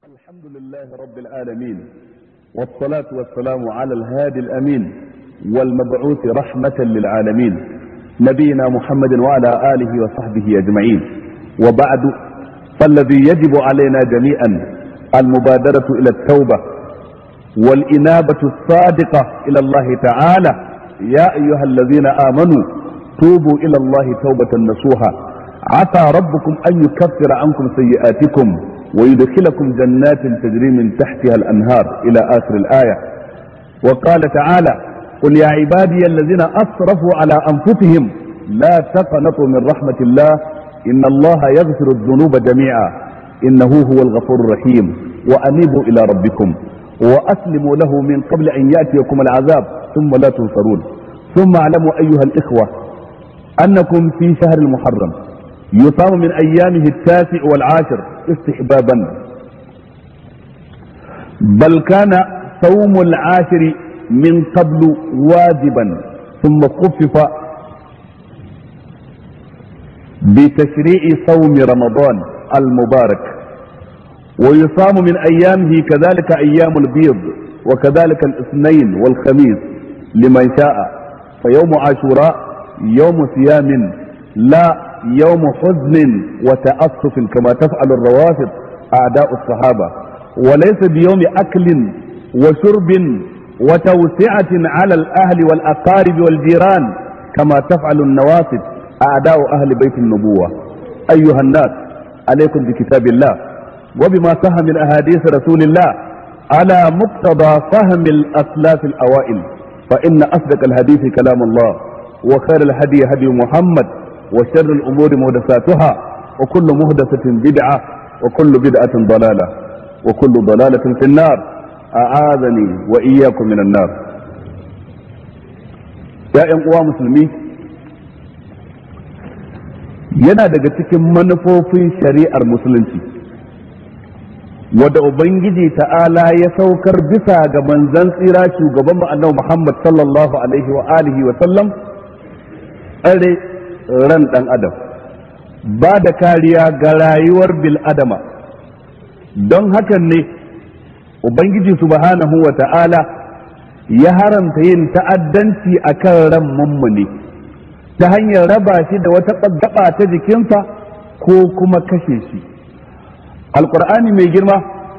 الحمد لله رب العالمين والصلاة والسلام على الهادي الأمين والمبعوث رحمة للعالمين نبينا محمد وعلى آله وصحبه أجمعين وبعد فالذي يجب علينا جميعا المبادرة إلى التوبة والإنابة الصادقة إلى الله تعالى يا أيها الذين آمنوا توبوا إلى الله توبة نصوحا عسى ربكم أن يكفر عنكم سيئاتكم ويدخلكم جنات تجري من تحتها الأنهار إلى آخر الآية وقال تعالى قل يا عبادي الذين أسرفوا على أنفسهم لا تقنطوا من رحمة الله إن الله يغفر الذنوب جميعا إنه هو الغفور الرحيم وأنيبوا إلى ربكم وأسلموا له من قبل أن يأتيكم العذاب ثم لا تنصرون ثم اعلموا أيها الإخوة أنكم في شهر المحرم يصام من أيامه التاسع والعاشر استحبابا بل كان صوم العاشر من قبل واجبا ثم خفف بتشريع صوم رمضان المبارك ويصام من أيامه كذلك أيام البيض وكذلك الاثنين والخميس لمن شاء فيوم عاشوراء يوم صيام لا يوم حزن وتأسف كما تفعل الروافض أعداء الصحابة وليس بيوم أكل وشرب وتوسعة على الأهل والأقارب والجيران كما تفعل النوافذ أعداء أهل بيت النبوة أيها الناس عليكم بكتاب الله وبما صح من أحاديث رسول الله على مقتضى فهم الأسلاف الأوائل فإن أصدق الحديث كلام الله وخير الهدي هدي محمد وشر الأمور محدثاتها وكل محدثة بدعة وكل بدعة ضلالة وكل ضلالة في النار أعاذني وإياكم من النار يا uwa musulmi yana daga cikin manufofin shari'ar musulunci wadda ubangiji ta'ala ya saukar bisa ga manzan tsira shugaban mu annabi Muhammad sallallahu alaihi wa alihi wa sallam tsare ran dan adam ba da kariya ga rayuwar bil adama don hakan ne ubangiji subhanahu wa ta'ala ya haramta yin ta'addanci akan ran mummuni ta hanyar raba shi da wata gaba ta jikinsa ko kuma kashe shi alkur'ani mai girma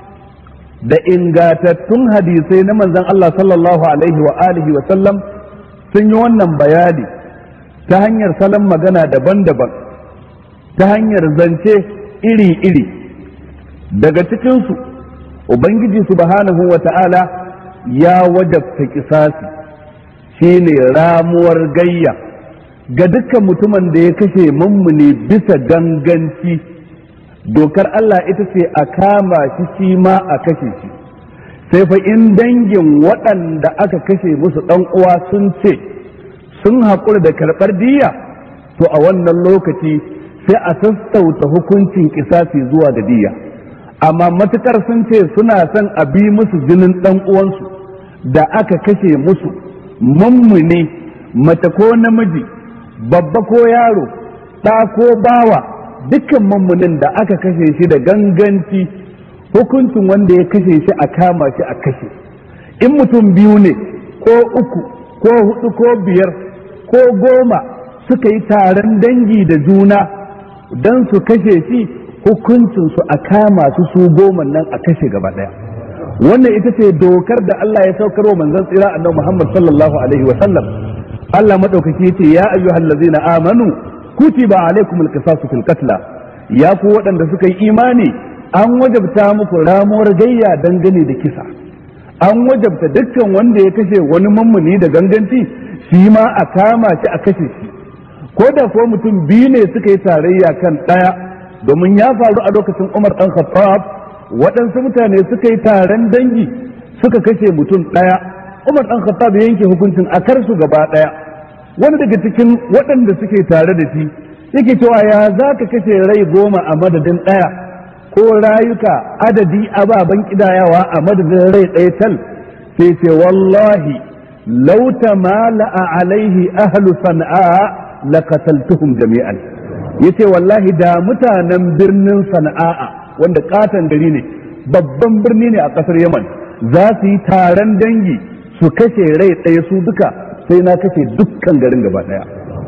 da ingantattun hadisai na manzon Allah sallallahu alaihi wa alihi wa sallam sun yi wannan bayani ta hanyar salon magana daban-daban ta hanyar zance iri-iri daga cikinsu ubangiji subhanahu wa ta'ala ya wajabta kisasi shine ramuwar gayya ga dukkan mutumin da ya kashe mummuni bisa ganganci dokar Allah ita ce a kama shi shi ma a kashe shi sai fa in dangin waɗanda aka kashe musu ɗan uwa sun ce sun haƙura da karɓar diya to a wannan lokaci sai a sassauta hukuncin kisasi zuwa ga diya amma matukar sun ce suna son a bi musu jinin ɗan uwansu da aka kashe musu mummune mace ko namiji babba ko yaro ɗa ko bawa dukkan mummunin da aka kashe shi da ganganci hukuncin wanda ya kashe shi a kama shi a kashe in mutum biyu ne ko uku ko hudu ko biyar ko goma suka yi taron dangi da juna don su kashe shi hukuncinsu a kama su su goma nan a kashe gaba daya wannan ita ce dokar da Allah ya saukar wa manzon tsira annabi Muhammad sallallahu alaihi wa sallam Allah madaukaki yace ya ayyuhal ladzina amanu kutiba alaikumul qisasu fil qatla ya ku waɗanda suka yi imani an wajabta muku ramuwar gayya dangane da kisa an wajabta dukkan wanda ya kashe wani mummuni da ganganci shi ma a kama shi a kashe shi ko da ko mutum biyu ne suka yi tarayya kan ɗaya domin ya faru a lokacin Umar ɗan Khattab waɗansu mutane suka yi taron dangi suka kashe mutum ɗaya Umar ɗan Khattab ya yanke hukuncin a kar su gaba ɗaya wani daga cikin waɗanda suke tare da shi yake cewa ya za ka kashe rai goma a madadin ɗaya ko rayuka adadi ababen kidayawa a madadin rai ɗaya tal sai ce wallahi lau tamala'a alaihi ahlu sana'a laqataltuhum jami'an yace wallahi da mutanen birnin sana'a wanda katon gari ne babban birni ne a kasar yaman za su yi taron dangi su kashe rai ɗaya su duka sai na kashe dukkan garin gaba ɗaya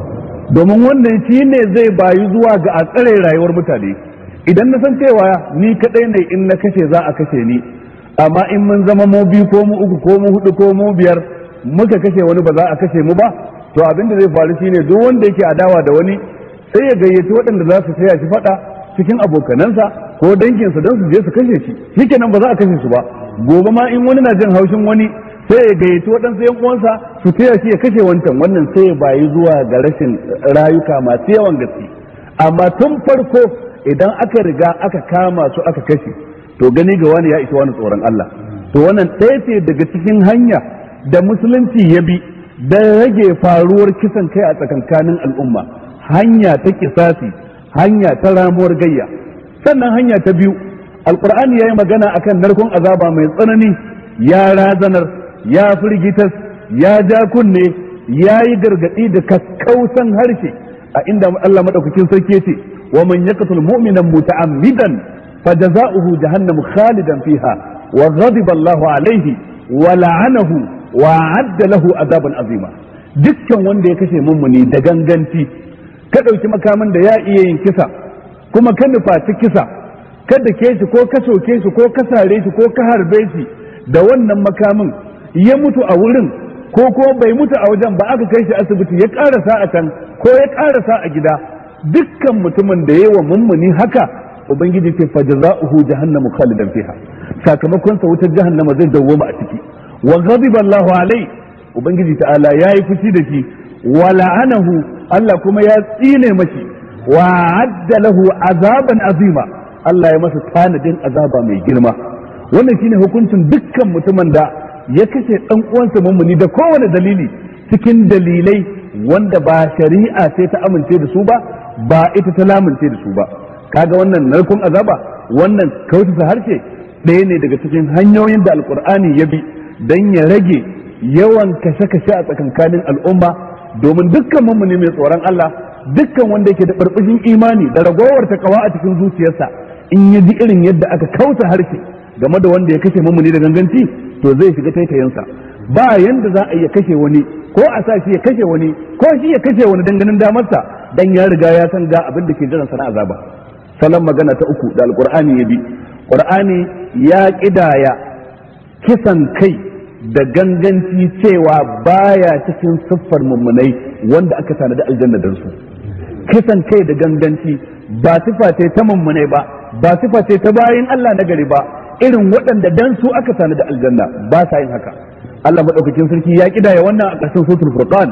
domin wannan shi ne zai bayu zuwa ga a tsare rayuwar mutane idan na san cewa ni kaɗai ne in na kashe za a kashe ni amma in mun zama mu biyu ko mu uku ko mu hudu ko mu biyar muka kashe wani ba za a kashe mu ba to abin da zai faru shine duk wanda yake adawa da wani sai ya gayyaci waɗanda za su taya shi faɗa cikin abokanansa ko danginsa don su je su kashe shi shikenan ba za a kashe su ba gobe ma in wani na jin haushin wani sai ya gayyaci waɗansu yan uwansa su taya shi ya kashe wancan wannan sai ya bayi zuwa ga rashin rayuka masu yawan gaske amma tun farko idan aka riga aka kama su aka kashe to gani ga wani ya isa wani tsoron Allah to wannan ɗaya ce daga cikin hanya da musulunci ya bi don rage faruwar kisan kai a tsakankanin al'umma hanya ta kisasi hanya ta ramuwar gayya sannan hanya ta biyu alkur'ani ya yi magana akan narkon azaba mai tsanani ya razanar ya firgitas ya ja kunne ya yi gargaɗi da kakkausan harshe a inda Allah madaukakin sarki ce wa man yaqtul mu'minan muta'ammidan fajaza'uhu jahannamu khalidan fiha wa ghadiba Allahu alaihi wa la'anahu wa adda lahu azaban azima dukkan wanda ya kashe mummuni da ganganci ka ɗauki makamin da ya iya yin kisa kuma ka nufaci kisa kada ke shi ko ka soke shi ko ka sare shi ko ka harbe shi da wannan makamin ya mutu a wurin ko ko bai mutu a wajen ba aka kai shi asibiti ya karasa a can ko ya karasa a gida dukkan mutumin da yayi wa mummuni haka ubangiji ce fa jazaohu jahannamu khalidan fiha sakamakon sa wutar jahannama zai dawwama a ciki wa ghadiba Allahu alai ubangiji ta'ala yayi fushi da shi wa la'anahu Allah kuma ya tsine mashi wa adda lahu azaban azima Allah ya masa tanadin azaba mai girma wannan shine hukuncin dukkan mutumin da ya kashe dan uwansa mummuni da kowane dalili cikin dalilai wanda ba shari'a sai ta amince da su ba ba ita ta lamince da su ba kaga wannan narkon azaba wannan kautata harshe ɗaya ne daga cikin hanyoyin da alkur'ani ya bi don ya rage yawan kashe-kashe a tsakankanin al'umma domin dukkan mummuni mai tsoron Allah dukkan wanda yake da barbashin imani da ragowar takawa a cikin zuciyarsa in ya ji irin yadda aka kauta harshe game da wanda ya kashe mummuni da ganganci to zai shiga taitayensa ba yanda za a iya kashe wani ko a sa shi ya kashe wani ko shi ya kashe wani danganin damarsa dan ya riga ya san ga abin da ke jiran sana azaba salon magana ta uku da alqur'ani ya bi qur'ani ya kidaya kisan kai da ganganci cewa baya cikin siffar mummunai wanda aka tanadi aljanna dan su kisan kai da ganganci ba sifa ce ta mummunai ba ba sifa ce ta bayin Allah na gari ba irin waɗanda dan su aka tanadi aljanna ba sa yin haka Allah madaukakin sarki ya kidaya wannan a ƙarshen suratul furqan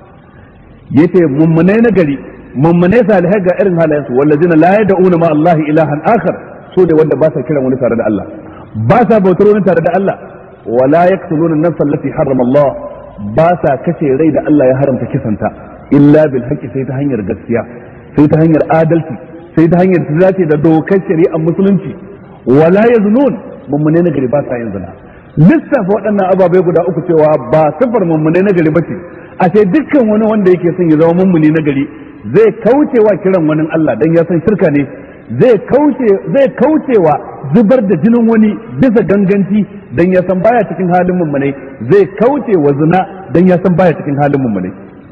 yace mummunai na gari mummunai salihai ga irin halayensu wallazina la yad'una ma Allah ilahan akhar su ne wanda ba sa kiran wani tare da Allah ba sa bautar wani tare da Allah wala yaqtuluna an-nafs allati harrama Allah ba sa kashe rai da Allah ya haramta kisanta illa bil haqqi sai ta hanyar gaskiya sai ta hanyar adalci sai ta hanyar ta dace da dokar shari'ar musulunci wala yaznun mummune na gari ba sa yin zina lissafa waɗannan ababai guda uku cewa ba sifar mummune na gari bace a ce dukkan wani wanda yake son ya zama mummune na gari zai kaucewa kiran wani Allah dan ya san shirka ne zai kauce zai kaucewa zubar da jinin wani bisa ganganci dan ya san baya cikin halin mummune zai kauce wa zina dan ya san baya cikin halin mummune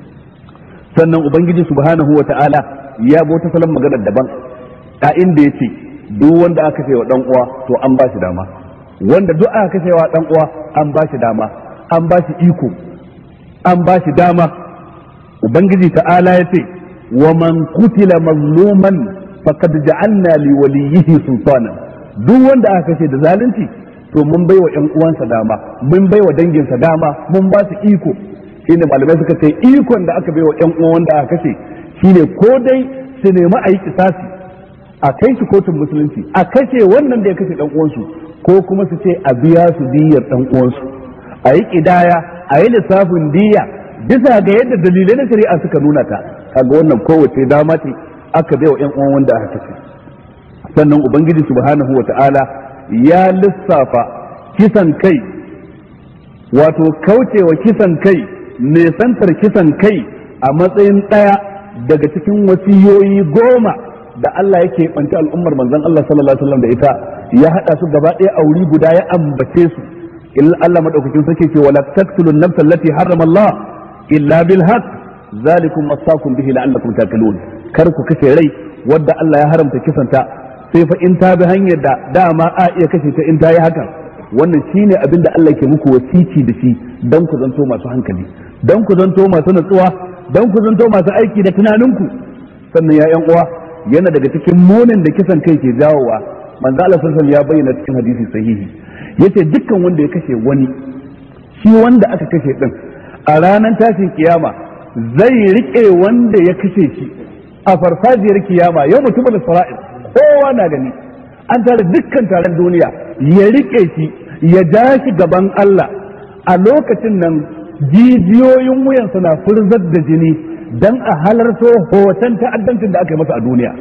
sannan ubangiji subhanahu wata'ala ya bota salon magana daban a inda yace duk wanda aka ce wa dan uwa to an ba shi dama wanda duk aka kashe wa dan uwa an ba shi dama an ba shi iko an ba shi dama ubangiji ta'ala ya ce wa man kutila mazluman faqad ja'alna li waliyhi sultana duk wanda aka kashe da zalunci to mun baiwa ƴan uwansa dama mun baiwa danginsa dama mun ba su iko shine malamai suka ce ikon da aka baiwa ƴan uwan wanda aka kashe shine ko dai su nemi a yi kisasi a kai shi kotun musulunci a kashe wannan da ya kashe dan uwansu ko kuma su ce a biya su diyar dan uwansu a yi kidaya a yi lissafin diya bisa ga yadda dalilai na shari'a suka nuna ta kaga wannan kowace dama ce aka bai wa ƴan uwan wanda aka kashe sannan ubangiji subhanahu wata'ala ya lissafa kisan kai wato kaucewa kisan kai nesantar kisan kai a matsayin ɗaya daga cikin wasiyoyi goma da Allah yake banci al'ummar manzon Allah sallallahu alaihi wasallam da ita ya hada su gaba ɗaya a wuri guda ya ambace su illa Allah madaukakin sarki ce wala taqtulun nafsa allati harrama Allah illa bil haqq zalikum wasaqum bihi la'allakum taqilun kar ku kashe rai wadda Allah ya haramta kisanta sai fa in ta bi hanyar da dama a iya kashe ta in ta yi hakan wannan shine abin da Allah ke muku wasici da shi dan ku zanto masu hankali dan ku zanto masu natsuwa dan ku zanto masu aiki da tunaninku sannan ya yan uwa yana daga cikin munin da kisan kai ke jawowa manzo Allah sallallahu ya bayyana cikin hadisi sahihi yace dukkan wanda ya kashe wani shi wanda aka kashe din a ranar tashin kiyama zai rike wanda ya kashe shi a farfajiyar kiyama yau mutumin sara'ir kowa na gani an tare dukkan taron duniya ya rike shi ya ja shi gaban Allah a lokacin nan jijiyoyin wuyansa na furzar da jini dan a halarto hoton ta'addancin da aka yi masa a duniya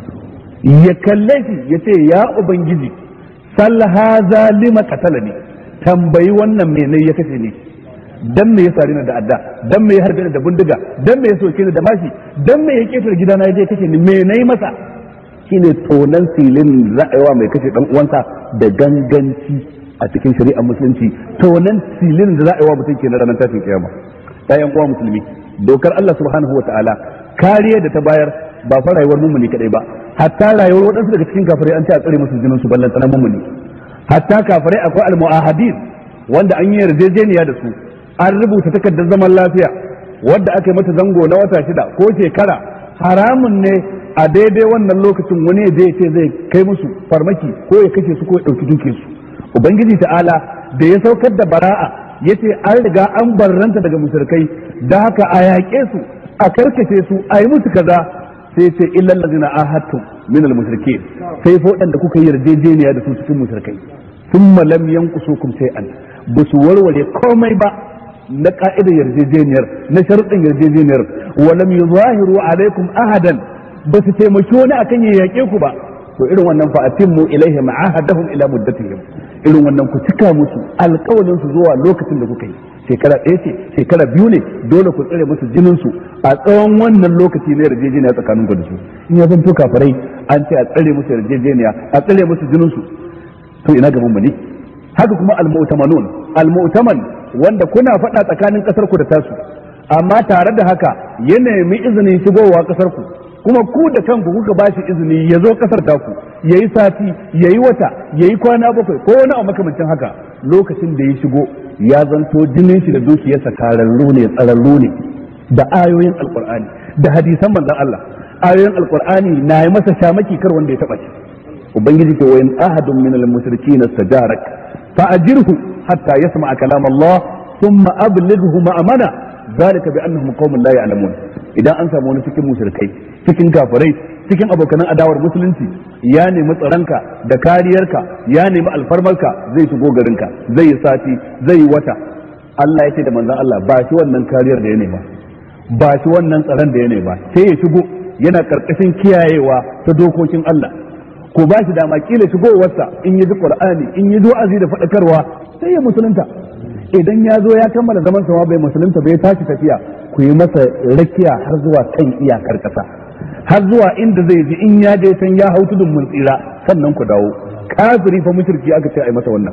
ya kalle shi ya ce ya ubangiji sal haza lima qatalani tambayi wannan menene ya kashe ni dan me ya sare ni da adda dan me ya harbe ni da bindiga dan me ya soke ni da mashi dan me ya ketar gidana ya je kashe ni me nayi masa shine tonan silin ra'ayawa mai kashe dan uwansa da ganganci a cikin shari'ar musulunci tonan silin da ra'ayawa mutum ke na ranar tashin kiyama ɗayan uwa musulmi dokar Allah subhanahu wa ta'ala kariya da ta bayar ba fa rayuwar mummuni kadai ba hatta rayuwar waɗansu daga cikin kafirai an ce a tsare musu jinin su ballan tsanan mummuni hatta kafirai akwai al-mu'ahadin wanda an yi yarjejeniya da su an rubuta takardar zaman lafiya wadda aka yi mata zango na wata shida ko shekara haramun ne a daidai wannan lokacin wani ya je ce zai kai musu farmaki ko ya kashe su ko ya ɗauki duke su ubangiji ta'ala da ya saukar da bara'a ya ce an riga an barranta daga musulkai da haka a yaƙe su a karkace su a yi musu kaza sai ce illal ladzina ahadtum min al mushrikeen sai fa waɗanda kuka yi yarjejeniya da su cikin mushrikai thumma lam yanqusukum shay'an ba su warware komai ba na ka'idar yarjejeniyar na sharuɗin yarjejeniyar wa lam yuzahiru alaikum ahadan ba su taimaki wani akan ya yaƙe ku ba to irin wannan fa atimmu ilaihim ahadahum ila muddatihim irin wannan ku cika musu alƙawalin su zuwa lokacin da kuka yi shekara ɗaya ce shekara biyu ne dole ku tsare musu jinin su a tsawon wannan lokaci na yarjejeniya tsakanin ku da su in ya zanto kafirai an ce a tsare musu yarjejeniya a tsare musu jinin su to ina gaban mu ne haka kuma al-mu'tamanun al-mu'taman wanda kuna faɗa tsakanin ƙasar ku da tasu amma tare da haka ya nemi izinin shigowa ƙasar ku kuma ku da kanku kuka ba shi izini ya zo ƙasar taku ya yi sati ya yi wata ya yi kwana bakwai ko wani abu makamancin haka lokacin da ya shigo ya zanto jinin shi da dukiyarsa tararru ne tsararru ne da ayoyin alkur'ani da hadisan manzon Allah ayoyin alkur'ani na yi masa shamaki kar wanda ya taba shi ubangiji ke wayin ahadun min al-mushrikin istajarak fa ajirhu hatta yasma'a kalam Allah thumma ablighu ma'amana zalika bi annahum qaumun la ya'lamun idan an samu wani cikin mushrikai cikin kafirai cikin abokanan adawar musulunci ya nemi tsaronka da kariyarka ya nemi alfarmarka zai shigo garinka zai yi sati zai yi wata Allah ya ce da manzon Allah ba shi wannan kariyar da ya nema ba shi wannan tsaron da ya nema sai ya shigo yana karkashin kiyayewa ta dokokin Allah ko ba shi dama kila shigowarsa in yi ji Qur'ani in yi wa'azi da faɗakarwa sai ya musulunta idan ya zo ya kammala zaman sama bai musulunta bai tashi tafiya ku yi masa rakiya har zuwa kan iyakar ƙasa har zuwa inda zai ji in ya je san ya hau tudun mun tsira sannan ku dawo kafiri fa mushriki aka ce ai masa wannan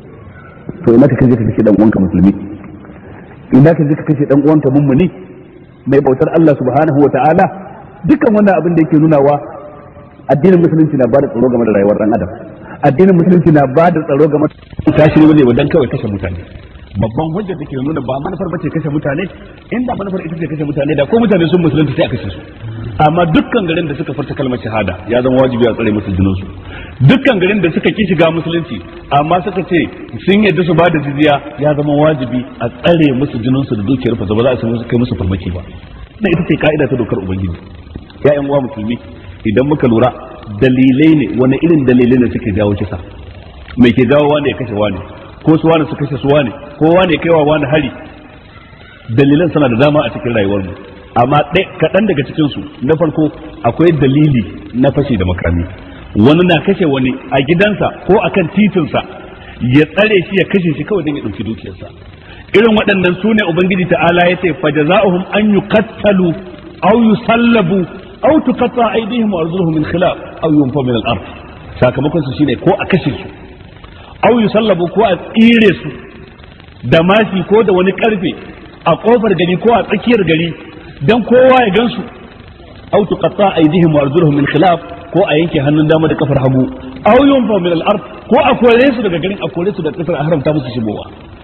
to ina ka kaje ka kashe dan uwanka musulmi ina ka je ka kashe dan uwanka mummuni mai bautar Allah subhanahu wa ta'ala dukkan wannan abin da yake nunawa addinin musulunci na bada tsaro game da rayuwar dan adam addinin musulunci na bada tsaro game da tashi ne dan kawai kashe mutane babban hujja da ke nuna ba manufar bace kashe mutane inda manufar ita ce kashe mutane da ko mutane sun musulunta sai a kashe su amma dukkan garin da suka furta kalmar shahada ya zama wajibi a tsare musu jininsu dukkan garin da suka ki shiga musulunci amma suka ce sun yadda su bada jizya ya zama wajibi a tsare musu jininsu da dukiyar fa ba za a kai musu farmaki ba na ita ce ka'ida ta dokar ubangiji ya yan uwa musulmi idan muka lura dalilai ne wani irin dalilai ne suke jawo kisa mai ke jawo wani ya kashe wani ko su wani su kashe su wani ko wani ya kaiwa wani hari dalilan suna da dama a cikin rayuwar mu amma kaɗan daga cikinsu na farko akwai dalili na fashi da makami wani na kashe wani a gidansa ko akan titinsa ya tsare shi ya kashe shi kawai don ya ɗauki dukiyarsa irin waɗannan su ne ubangiji ta'ala ya ce fa jaza'uhum an yuqattalu aw yusallabu aw tuqatta aydihim wa arjuluhum min khilaf aw yunfa min al-ard sakamakon su shine ko a kashe su aw yusallabu ko a tsire su da mashi ko da wani karfe a kofar gari ko a tsakiyar gari dan kowa ya gansu aw tuqatta aydihim wa arjuluhum min khilaf ko a yanke hannun dama da kafar hagu aw yunfa min al-ard ko a kore su daga garin a kore su da kasar a haramta musu shigowa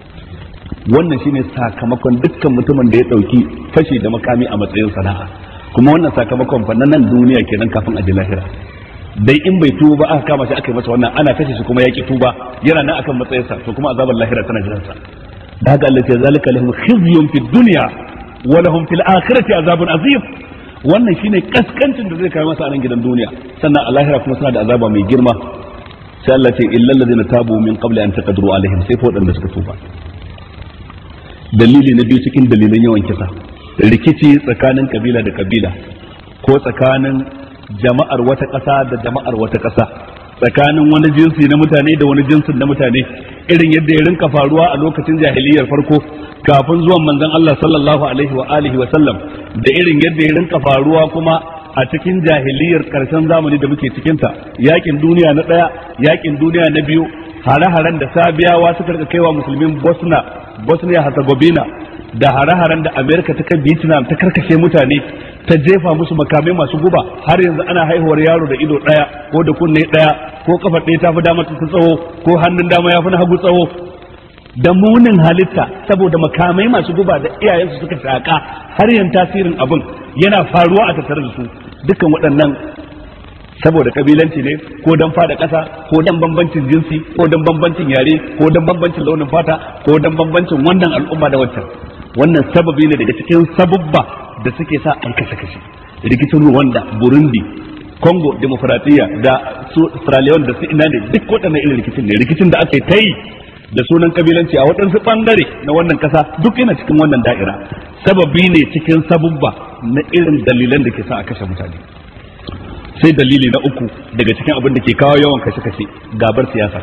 wannan shine sakamakon dukkan mutumin da ya dauki fashi da makami a matsayin sana'a kuma wannan sakamakon fa nan duniya kenan kafin a ji lahira dai in bai tuba ba aka kama shi aka yi masa wannan ana kashe shi kuma yaki tuba yana nan akan matsayinsa to kuma azabar lahira tana jiran sa da haka Allah ya zalika lahum khizyun fid dunya wa lahum fil akhirati azabun azim wannan shine kaskancin da zai kai masa a nan gidan duniya sannan a lahira kuma suna da azaba mai girma sai Allah ce illal ladina tabu min qabli an taqdiru alaihim sai fa wadanda suka tuba dalili na biyu cikin dalilan yawan kisa rikici tsakanin kabila da kabila ko tsakanin jama'ar wata ƙasa da jama'ar wata ƙasa tsakanin wani jinsi na mutane da wani jinsin na mutane irin yadda ya rinka faruwa a lokacin jahiliyar farko kafin zuwan manzon Allah sallallahu alaihi wa alihi wa sallam da irin yadda ya rinka faruwa kuma a cikin jahiliyar karshen zamani da muke cikinta yakin duniya na ɗaya yakin duniya na biyu hare-haren da sabiyawa suka rika kaiwa musulmin bosna bosnia herzegovina da hare-haren da amerika ta kai vietnam ta karkashe mutane ta jefa musu makamai masu guba har yanzu ana haihuwar yaro da ido ɗaya ko da kunne ɗaya ko kafa ɗaya ta fi dama ta tsawo ko hannun dama ya fi na hagu tsawo da munin halitta saboda makamai masu guba da iyayensu suka shaƙa har yan tasirin abin yana faruwa a tattare da su dukkan waɗannan saboda kabilanci ne ko dan fada ƙasa ko dan bambancin jinsi ko dan bambancin yare ko dan bambancin launin fata ko dan bambancin wannan al'umma da wancan wannan sababi ne daga cikin sabubba da suke sa a kashe kashe rikicin Rwanda Burundi Congo Demokratiya da su Sierra Leone da su ina ne duk waɗannan irin rikicin ne rikicin da aka yi ta yi da sunan kabilanci a waɗansu ɓangare na wannan ƙasa duk yana cikin wannan da'ira sababi ne cikin sabubba na irin dalilan da ke sa a kashe mutane sai dalili na uku daga cikin abin da ke kawo yawan kashe-kashe gabar siyasa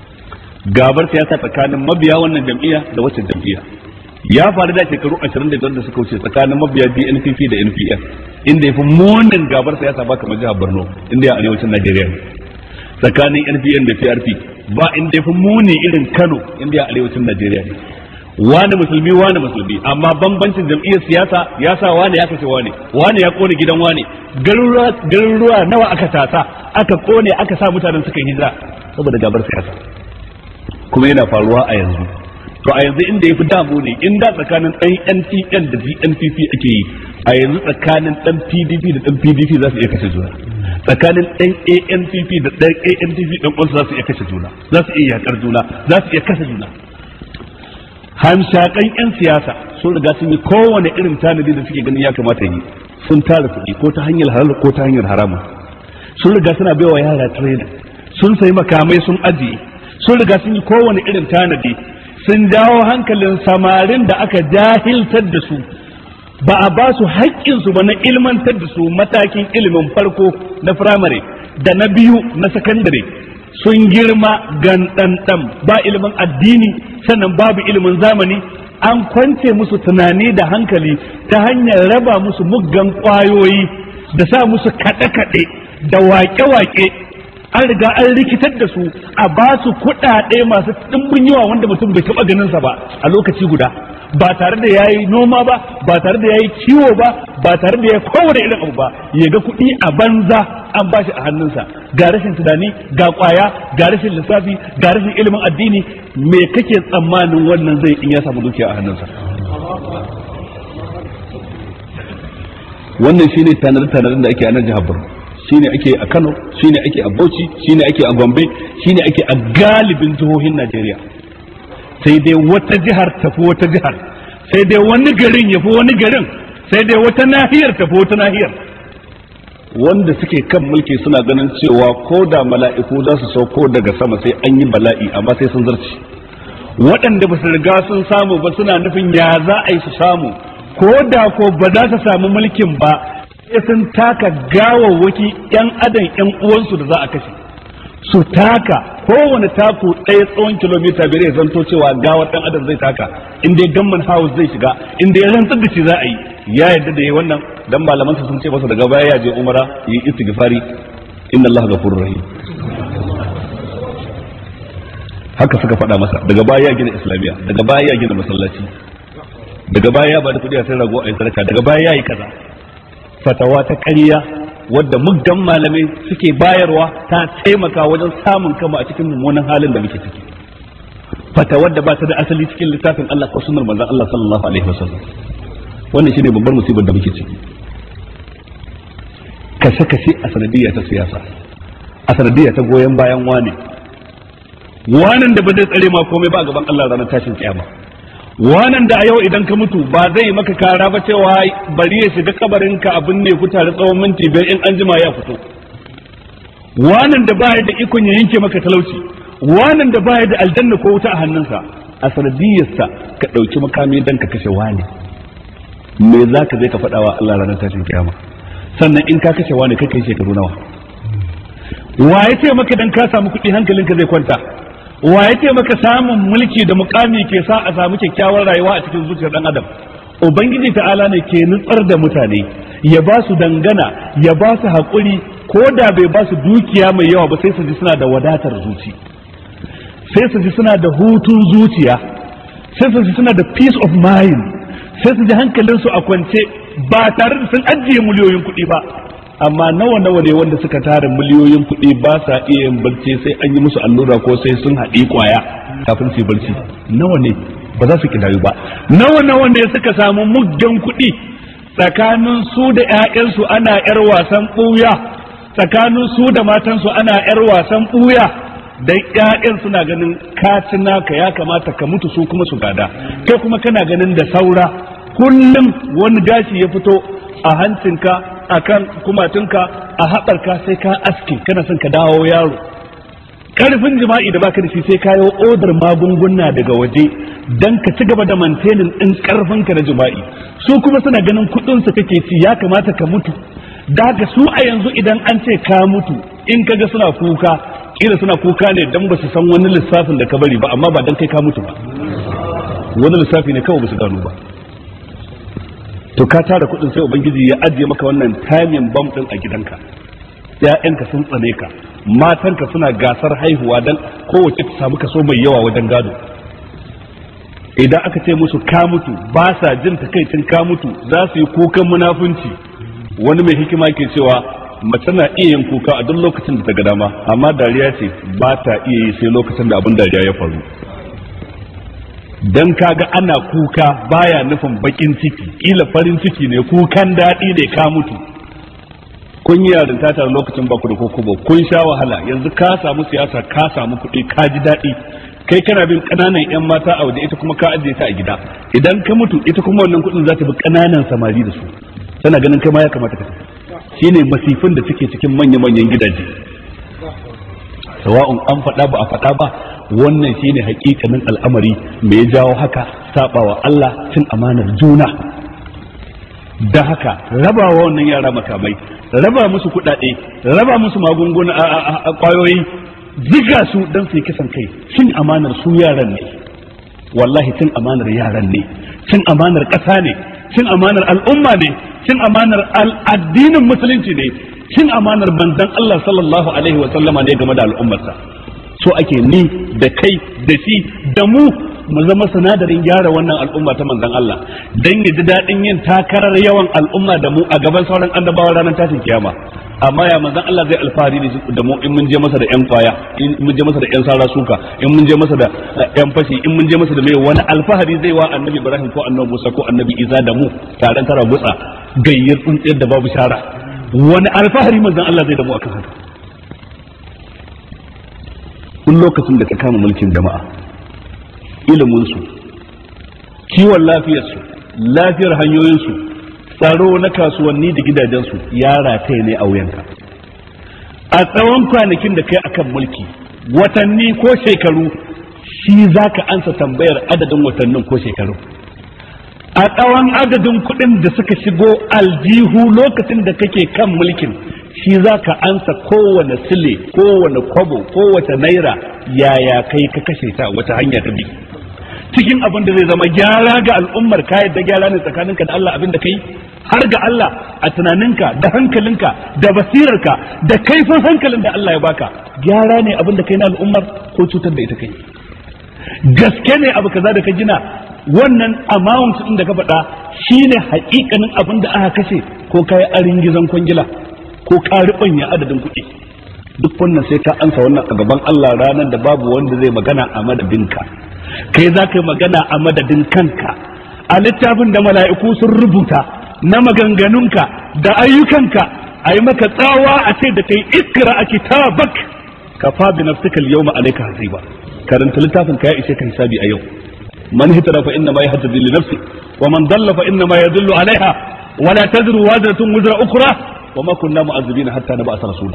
gabar siyasa tsakanin mabiya wannan jam'iyya da wacce jam'iyya ya faru da shekaru 25 da suka wuce tsakanin mabiya BNPP da NPF inda ya fi munin gabar siyasa ba kamar jihar Borno inda ya arewacin Najeriya ne tsakanin NPN da PRP ba inda ya fi muni irin Kano inda ya arewacin Najeriya ne wani musulmi wani musulmi amma bambancin jam'iyyar siyasa ya sa wani ya kashe wani wani ya kone gidan wani garuruwa nawa aka tasa aka kone aka sa mutanen suka hijira saboda gabar siyasa kuma yana faruwa a yanzu to a yanzu inda ya fi damu ne inda tsakanin ɗan NTN da GNPP ake yi a yanzu tsakanin ɗan PDP da ɗan PDP za su iya kashe juna tsakanin ɗan ANPP da ɗan ANPP ɗan ƙwansu za su iya kashe juna za su iya yakar juna za su iya kashe juna hamshakan 'yan siyasa sun riga sun yi kowane irin tanadi da suke ganin ya kamata yi sun tara kuɗi ko ta hanyar halal ko ta hanyar harama sun riga suna baiwa yara training sun sayi makamai sun ajiye sun riga sun yi kowane irin tanadi sun jawo hankalin samarin da aka jahiltar da su ba a ba su haƙƙinsu ba na ilmantar da su matakin ilimin farko na firamare da na biyu na sakandare sun girma ganɗanɗan ba ilimin addini sannan babu ilimin zamani an kwance musu tunani da hankali ta hanyar raba musu muggan ƙwayoyi da sa musu kaɗe-kaɗe da waƙe-waƙe an riga an rikitar da su a ba su kuɗaɗe masu ɗimbin yawa wanda mutum bai taɓa ganinsa ba a lokaci guda ba tare da ya yi noma ba ba tare da ya yi kiwo ba ba tare da ya kowane irin abu ba ya ga kuɗi a banza an ba shi a hannunsa ga rashin tunani ga ƙwaya ga rashin lissafi ga rashin ilimin addini me kake tsammanin wannan zai in ya samu dukiya a hannunsa wannan shine tanar-tanar da ake a nan jihar Borno shine ake a Kano shine ake a Bauchi shine ake a Gombe shine ake a galibin jihohin Najeriya sai dai wata jihar tafi wata jihar sai dai wani garin yafi wani garin sai dai wata nahiyar tafi wata nahiyar wanda suke kan mulki suna ganin cewa ko da mala'iku za su sauko daga sama sai an yi bala'i amma sai sun zarci waɗanda ba su riga sun samu ba suna nufin ya za a yi su samu ko da ko ba za su samu mulkin ba sai sun taka gawawwaki yan adam yan uwansu da za a kashe su taka kowane taku ɗaya tsawon kilomita biyar ya zanto cewa gawar ɗan adam zai taka in dai gamman house zai shiga in dai rantsar da shi za a yi ya yarda da yi wannan dan malaman sun ce masa daga baya ya je umara yi istighfari inna allaha ghafurur rahim haka suka faɗa masa daga baya ya gina islamiyya daga baya ya gina masallaci daga baya ya bada kuɗi a sai rago a yi sadaka daga baya ya yi kaza fatawa ta ƙarya wadda muggan malamai suke bayarwa ta taimaka wajen samun kama a cikin mummunan halin da muke ciki fatawar da ba ta da asali cikin littafin Allah ko sunnar manzon Allah sallallahu alaihi wasallam wannan shine babbar musibar da muke ciki kashe kashe a sanadiyya ta siyasa a sanadiyya ta goyon bayan wane wanan da ba zai tsare ma komai ba a gaban Allah ranar tashin kiyama wanan da a yau idan ka mutu ba zai maka kara ba cewa bari ya shiga kabarin ka abin ne ku tare tsawon minti biyar in an jima ya fito wanan da baya da ikon ya yanke maka talauci wanan da baya da aljanna ko wuta a hannunsa a sanadiyarsa ka ɗauki makami dan ka kashe wani me za ka je ka faɗa wa Allah ranar tashin kiyama sannan in ka kashe wani kai kai shekaru nawa wa ya ce maka dan ka samu kuɗi hankalinka zai kwanta wa ya ce maka samun mulki da mukami ke sa a samu kyakkyawar rayuwa a cikin zuciyar dan adam ubangiji ta'ala ne ke nutsar da mutane ya ba su dangana ya ba su haƙuri ko da bai ba su dukiya mai yawa ba sai su ji suna da wadatar zuci sai su ji suna da hutun zuciya sai su ji suna da peace of mind sai su ji hankalinsu a kwance ba tare da sun ajiye miliyoyin kuɗi ba amma nawa nawa ne wanda suka tara miliyoyin kuɗi ba sa iya yin barci sai an yi musu allura ko sai sun haɗi kwaya kafin su yi barci nawa ne ba za su kidayu ba nawa nawa ne suka samu muggan kuɗi tsakanin su da ƴaƴansu ana ƴar wasan ɓuya tsakanin su da matansu ana ƴar wasan ɓuya dan ƴaƴan suna ganin ka ci naka ya kamata ka mutu su kuma su gada kai kuma kana ganin da saura kullum wani gashi ya fito a hancinka a kan kumatunka a haɓarka sai ka aske kana son ka dawo yaro karfin jima'i da baka da shi sai kayo odar magunguna daga waje dan ka ci gaba da mantenin din karfinka na jima'i su kuma suna ganin kudin su kake ci ya kamata ka mutu daga su a yanzu idan an ce ka mutu in kaga suna kuka kila suna kuka ne dan ba su san wani lissafin da ka bari ba amma ba dan kai ka mutu ba wani lissafi ne kawai ba su gano ba to ka tara kudin sai ubangiji ya ajiye maka wannan timing bomb din a gidanka ƴaƴanka sun tsane ka matanka suna gasar haihuwa dan kowace ta samu kaso mai yawa wajen gado idan aka ce musu ka mutu ba sa jin takaicin ka mutu za su yi kukan munafunci wani mai hikima ke cewa mace na iya yin kuka a duk lokacin da ta ga dama amma dariya ce ba ta iya yi sai lokacin da abin dariya ya faru dan kaga ana kuka baya nufin bakin ciki kila farin ciki ne kukan daɗi ne ka mutu kun yi yarinta tare lokacin baku da kokobo kun sha wahala yanzu ka samu siyasa ka samu kuɗi ka ji daɗi kai kana bin ƙananan yan mata a waje ita kuma ka ajiye ta a gida idan ka mutu ita kuma wannan kuɗin za ta bi ƙananan samari da su tana ganin kai ma ya kamata ka tafi shine masifin da suke cikin manya-manyan gidaje sawa'un an faɗa ba a faɗa ba wannan shine hakikanin al'amari me ya jawo haka sabawa Allah cin amanar juna da haka rabawa wannan yara makamai raba musu kuɗaɗe raba musu magunguna a kwayoyi ziga su don su yi kisan kai cin amanar su yaran ne wallahi cin amanar yaran ne cin amanar ƙasa ne cin amanar al'umma ne cin amanar addinin musulunci ne cin amanar manzon Allah sallallahu alaihi wa sallama ne game da al'ummarsa so ake ni da kai da shi da mu mu zama sinadarin gyara wannan al'umma ta manzon Allah dan ya ji daɗin yin takarar yawan al'umma da mu a gaban sauran annabawa ranar tashin kiyama amma ya manzon Allah zai alfahari da mu in mun je masa da yan kwaya in mun je masa da yan sara suka in mun je masa da yan fashi in mun je masa da mai wani alfahari zai wa annabi Ibrahim ko annabi Musa ko annabi Isa da mu taron tara gutsa gayyar tsuntsiyar da babu shara wani alfahari manzon Allah zai da mu akan haka tun lokacin da ka kama mulkin jama'a iliminsu kiwon lafiyarsu lafiyar hanyoyinsu tsaro na kasuwanni da gidajensu ya rataye ne a wuyanka a tsawon kwanakin da kai akan mulki watanni ko shekaru shi za ka ansa tambayar adadin watannin ko shekaru a tsawon adadin kuɗin da suka shigo aljihu lokacin da kake kan mulkin shi za ka ansa kowane sile kowane kwabo kowace naira yaya kai ka kashe ta wata hanya ta bi cikin abin da zai zama gyara ga al'ummar ka yadda gyara ne tsakaninka da Allah abin da kai har ga Allah a tunaninka da hankalinka da basirarka da kaifin hankalin da Allah ya baka gyara ne abin da kai na al'ummar ko cutar da ita kai gaske ne abu kaza da ka gina wannan amount din da ka faɗa shine haƙiƙanin abin da aka kashe ko kai arin gizon kwangila ko ka ribanya adadin kuɗi duk wannan sai ka ansa wannan a gaban Allah ranar da babu wanda zai magana a madadinka kai za ka yi magana a madadin kanka a littafin da mala'iku sun rubuta na maganganunka da ayyukanka a yi maka tsawa a ce da kai ikra a kitabak ka fa bi nafsika al-yawma alayka hasiba karanta littafin ka ya ishe ka hisabi a yau man hitara fa inna ma yahtadi li nafsi wa man dalla fa inna ma yadullu alaiha wa la tazru wazratun wizra ukhra wa ma kunna mu'azzibina hatta nab'atha rasula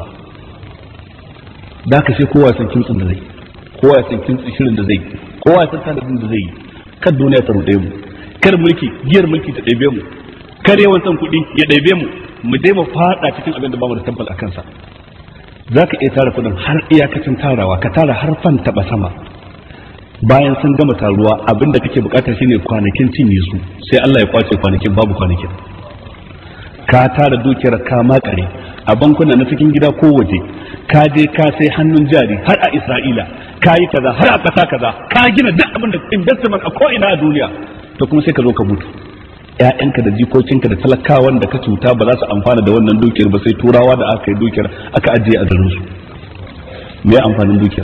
da ka sai kowa san kintsin da zai kowa ya san kintsin shirin da zai kowa ya san tanadin da zai yi kar duniya ta ruɗe mu kar mulki giyar mulki ta ɗebe mu kar yawan san kuɗi ya ɗebe mu mu dai mu faɗa cikin abin da bamu da tabbal a kansa za ka iya tara kuɗin har iyakacin tarawa ka tara har fan taɓa sama bayan sun gama taruwa abin da kake bukata shine kwanakin cinye su sai Allah ya kwace kwanakin babu kwanakin ka tara dukiyar ka makare a bankuna na cikin gida ko waje ka je ka sai hannun jari har a Isra'ila ka yi kaza har a ƙasa kaza ka gina duk abin da investment a ko'ina a duniya to kuma sai ka zo ka mutu ƴaƴanka da jikokinka da talakawan da ka cuta ba za su amfana da wannan dukiyar ba sai turawa da aka yi dukiyar aka ajiye a garin su me amfanin dukiyar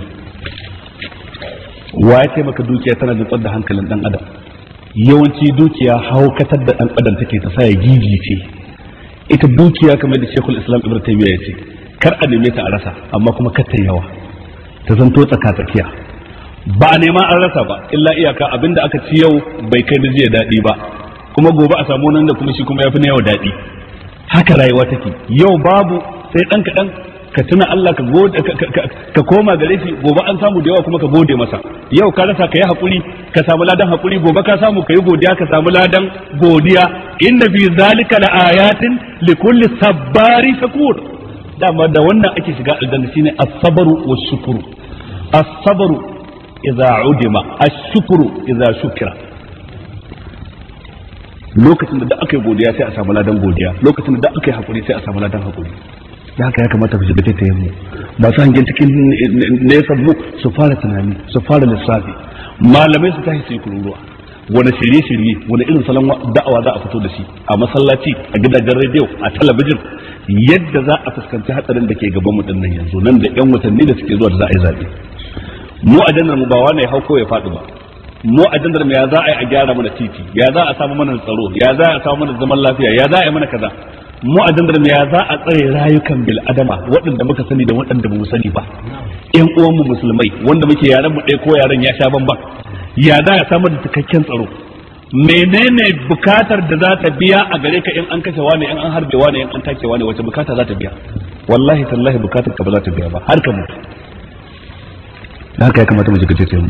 wa ya taimaka dukiya tana da da hankalin dan adam yawanci dukiya haukatar da dan adam take ta sa ya gigice ita dukiya kamar da Sheikhul Islam Ibn Taymiyyah ya ce kar a neme ta a rasa amma kuma kar ta yawa ta zanto tsaka tsakiya ba a nema an rasa ba illa iyaka abinda aka ci yau bai kai da jiya daɗi ba kuma gobe a samu nan da kuma shi kuma ya fi na yau daɗi haka rayuwa take yau babu sai ɗan kaɗan ka tuna Allah ka gode ka koma gare shi gobe an samu da yawa kuma ka gode masa yau ka rasa ka yi hakuri ka samu ladan hakuri gobe ka samu ka yi godiya ka samu ladan godiya inna fi zalika la ayatin likulli sabbari shakur dama da wannan ake shiga aljanna shine as-sabru was-shukru as-sabru idza udima ash-shukru idza shukira lokacin da aka yi godiya sai a samu ladan godiya lokacin da aka yi hakuri sai a samu ladan hakuri da haka ya kamata ku shiga taitayen mu masu hangen cikin nesa mu su fara tunani su fara lissafi malamai su tashi su yi kururuwa wani shirye-shirye wani irin salon da'awa za a fito da shi a masallaci a gidajen rediyo a talabijin yadda za a fuskanci hatsarin da ke gaban mu nan yanzu nan da yan watanni da suke zuwa da za a yi zaɓe mu a jannar mu ba wani ya hau ko ya faɗi ba mu a jannar mu ya za a yi a gyara mana titi ya za a samu mana tsaro ya za a samu mana zaman lafiya ya za a yi mana kaza mu a dandar ya za a tsare rayukan bil adama waɗanda muka sani da waɗanda ba mu sani ba ƴan uwanmu musulmai wanda muke yaran mu ɗaya ko yaran ya sha bamban ya za a samar da cikakken tsaro menene bukatar da za ta biya a gare ka in an kashe wani in an harbe wani in an take wani wace bukata za ta biya wallahi tallahi bukatar ka ba za ta biya ba har ka mutu da haka ya kamata mu jiga ce mu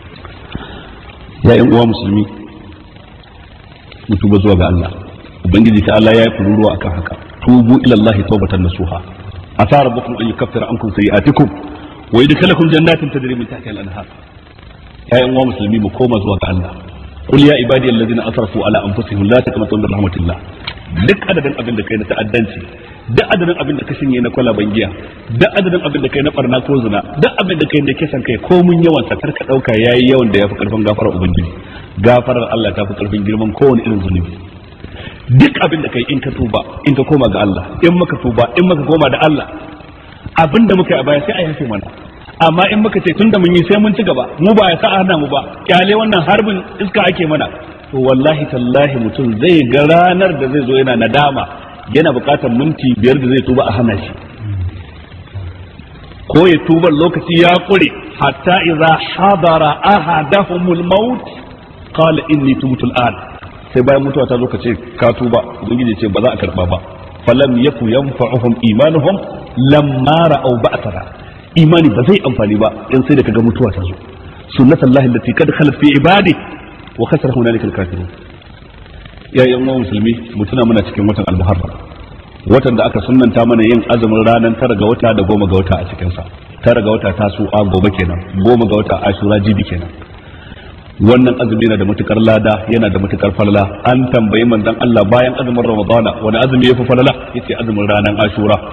ya ƴan uwa musulmi mu tuba zuwa ga Allah ubangiji ta Allah ya yi kururuwa akan haka tubu ila Allah tawbatan nasuha asa rabbukum an yukaffira ankum sayi'atikum wa yudkhilakum jannatin tajri min tahtiha al-anhar ya uwa musulmi mu koma zuwa ga Allah qul ya ibadi alladhina asrafu ala anfusihim la taqnatu min rahmatillah duk adadin abin da kai na ta'addanci duk adadin abin da ka shinye na kwalaban giya duk adadin abin da kai na barna ko zina duk abin da kai da kisan kai ko mun yawan sa karka dauka yayi yawan da yafi karfin gafarar ubangiji gafarar Allah ta fi karfin girman kowane irin zunubi duk abin da kai in ka tuba in ka koma ga Allah in maka tuba in maka koma da Allah abin da muka yi a baya sai a yafe mana amma in muka ce tunda mun yi sai mun ci gaba mu ba ya sa hana mu ba kyale wannan harbin iska ake mana to wallahi tallahi mutum zai ga ranar da zai zo yana nadama yana bukatar minti biyar da zai tuba a hana shi ko ya tuba lokaci ya kure hatta idza hadara ahadahumul maut qala inni tubtu al'an sai bayan mutuwa ta zo ka ce ka tuba ubangiji ce ba za a karba ba falam yaku yanfa'uhum imanuhum lamma ra'aw ba'sana imani ba zai amfani ba in sai da kaga mutuwa ta zo sunnatullahi allati qad khalat fi ibadi wa khasara hunalika al-kafirun ya yan uwa musulmi mutuna muna cikin watan al-muharram watan da aka sunnanta mana yin azumin ranar tara ga wata da goma ga wata a cikin sa tara ga wata tasu a gobe kenan goma ga wata ashura jibi kenan wannan azumi yana da matukar lada yana da matukar falala an tambayi manzon Allah bayan azumin ramadana wani azumi yafi falala yace azumin ranar ashura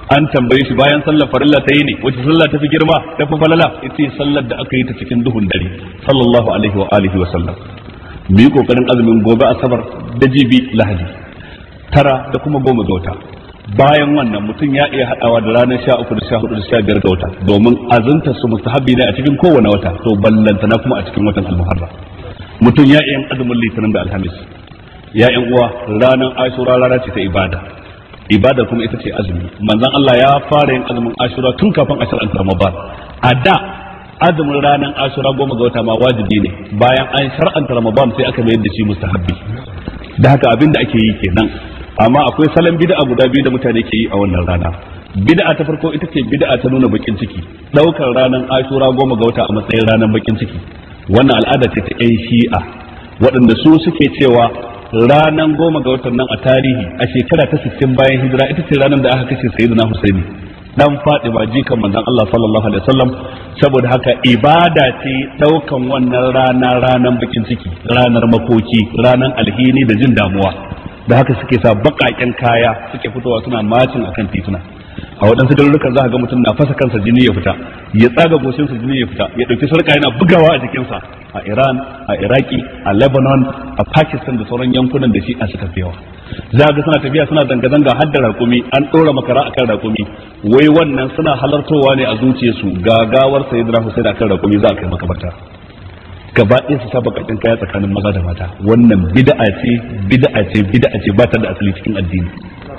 an tambaye shi bayan sallar farilla ta yi ne wace sallah ta fi girma ta fi falala ita sallar da aka yi ta cikin duhun dare sallallahu alaihi wa alihi wa sallam mu yi kokarin azumin gobe asabar da jibi lahadi tara da kuma goma ga wata bayan wannan mutum ya iya haɗawa da ranar sha uku da sha hudu da sha biyar ga wata domin azunta su mustahabbi ne a cikin kowane wata to ballantana kuma a cikin watan almuharram mutum ya iya azumin litinin da alhamis ya yan uwa ranar ashura rana ce ta ibada ibada kuma ita ce azumi manzon Allah ya fara yin azumin ashura tun kafin ashar an ramadan a da azumin ranar ashura goma ga wata ma wajibi ne bayan an shar'anta ramadan sai aka mayar da shi mustahabbi da haka abin da ake yi kenan amma akwai salon bid'a guda biyu da mutane ke yi a wannan rana bid'a ta farko ita ce bid'a ta nuna bakin ciki daukar ranar ashura goma ga wata a matsayin ranar bakin ciki wannan al'ada ce ta yan shi'a waɗanda su suke cewa ranar goma ga watan nan a tarihi a shekara ta 60 bayan hijira ita ce ranar da aka kashe sayyidina husaini dan Fatima jikan manzon Allah sallallahu alaihi wasallam saboda haka ibada ce daukan wannan rana ranar bakin ciki ranar makoki ranar alhini da jin damuwa da haka suke sa bakaken kaya suke fitowa suna macin akan tituna a waɗansu garurukan za ga mutum na fasa kansa jini ya fita ya tsaga goshinsa jini ya fita ya ɗauki sarka yana bugawa a jikinsa a Iran a Iraki a Lebanon a Pakistan da sauran yankunan da shi a suka fi yawa za ga suna tafiya suna zanga-zanga har da rakumi an ɗora makara akan rakumi wai wannan suna halartowa ne a zuciyarsu gagawar sayyidina Hussein akan rakumi za a kai makabarta gaba ɗaya su saba kakin kaya tsakanin maza da mata wannan bid'a ce bid'a ce bid'a ce ba ta da asali cikin addini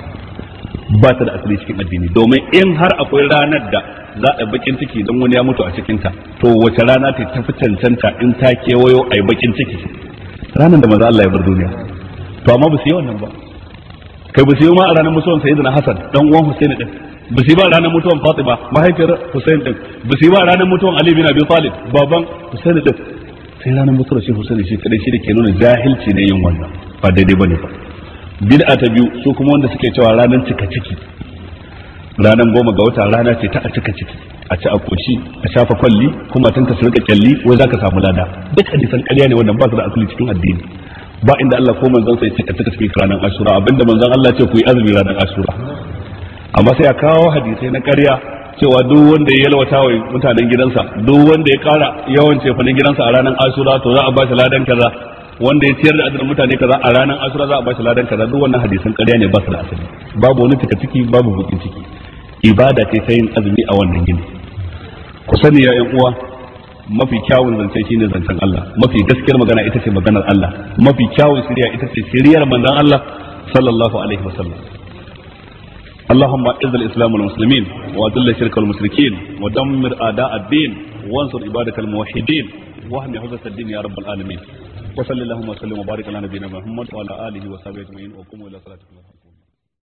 ba ta da asali cikin addini domin in har akwai ranar da za a bakin ciki don wani ya mutu a cikinta to wace rana ta tafi cancanta in ta kewayo a yi bakin ciki ranar da maza Allah ya bar duniya to amma ba su yi wannan ba kai ba su yi ma a ranar mutuwan sayyidina Hassan dan uwan Husaini din ba su yi ba a ranar mutuwan Fatima mahaifiyar Husain din ba su yi ba a ranar mutuwan Ali bin Abi Talib baban Husaini din sai ranar mutuwar shi Husaini shi kadai shi da ke nuna jahilci ne yin wannan ba daidai bane ba bid'a ta biyu su kuma wanda suke cewa ranar cika ciki ranar goma ga wata rana ce ta a cika ciki a ci a koshi a shafa kwalli kuma tanka su rika kyalli wai zaka samu lada duk hadisan ƙarya ne wannan ba su da asali cikin addini ba inda Allah ko manzon sai cika cika cikin ranar ashura abinda manzon Allah ce ku yi azumi ranar ashura amma sai a kawo hadisai na ƙarya cewa duk wanda ya yalwata wa mutanen gidansa duk wanda ya kara yawan cefanen gidansa a ranar ashura to za a ba shi ladan kaza wanda ya ciyar da adadin mutane kaza a ranar ashura za a ba shi ladan kaza duk wannan hadisan ƙarya ne ba su da asali babu wani cika ciki babu bukin ciki ibada ce ta yin azumi a wannan gini ku sani ya yan uwa mafi kyawun zance shine zancen Allah mafi gaskiyar magana ita ce maganar Allah mafi kyawun shirya ita ce shiryar manzon Allah sallallahu alaihi wasallam اللهم اعز الاسلام والمسلمين واذل الشرك والمشركين ودمر اعداء الدين وانصر عبادك الموحدين واهم حوزه الدين يا رب العالمين وصلى اللهم وسلم وبارك على نبينا محمد وعلى اله وصحبه اجمعين وقوموا الى صلاتكم